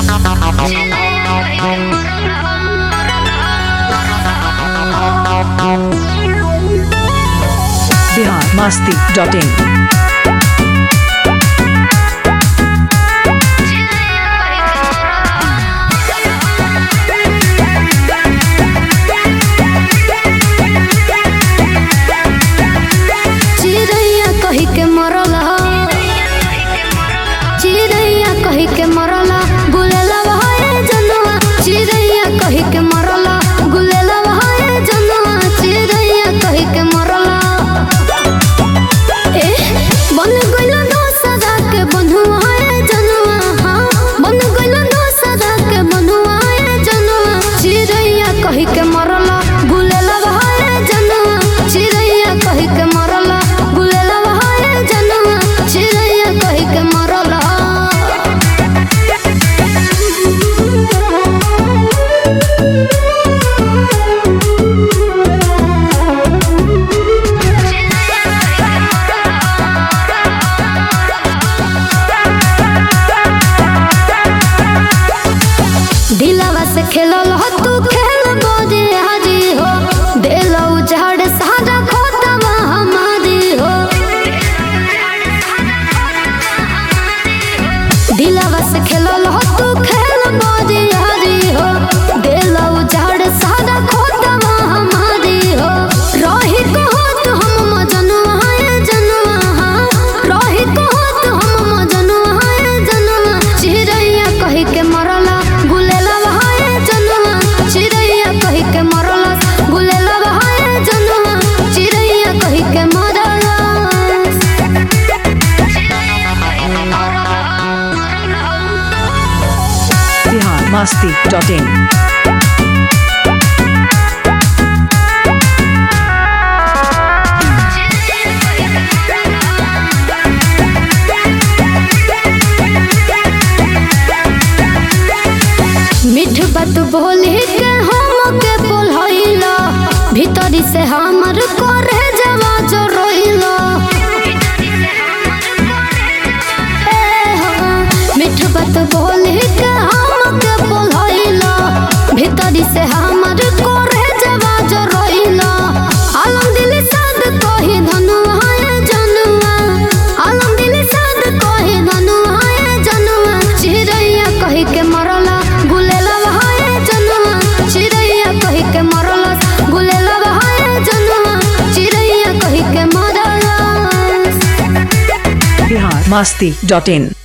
Bihar Masti dot in चिड़ैया कही के मरला चिड़ैया कही के मरला गुलेला भाई जनुआ चिड़ैया कही के मरला गुलेला भाई जनुआ चिड़ैया कही के मरला ए बन गइल दो सदा के बंधुआ है जनुआ हाँ बन गइल दो सदा के बंधुआ है जनुआ चिड़ैया कही के मरला गुलेला भाई जनुआ चिड़ैया कही के मरला गुलेला भाई जनुआ चिड़ैया कही के मरला दिलवा से खेलल हो तू खेल बोझे हाजी हो दिल उजाड़ सारा खोतवा हमारी हो दिलवा से खेलल हो तू खेल बोझे हाजी हो दिल उजाड़ सारा खोतवा हमारी हो रही कहत हम मजनुआ है जनुआ हाँ रही कहत हम मजनुआ है जनुआ चिड़ैया कही के मरला गुलेला बहाए जनुआ चिड़ैया कही के मरला गुलेला बहाए जनुआ चिड़ैया कही के मरला बिहार मस्ती डॉट इन मिठ बात बोले के हम के बोलैला भीतरी से हमर करे जवा जो रोइला ए हो, मिठ बात बोले के हम के बोलैला भीतरी से हमर करे जवा जो रोइला आलम दिल साद कही धनुआ है जनुआ आलम दिल साद कही धनुआ है जनुआ चिड़ैया कही के मरला गुलेला बहाए जनुआ चिड़ैया कही के मरला गुलेला बहाए जनुआ चिड़ैया कही के मरला बिहार मस्ती डॉट इन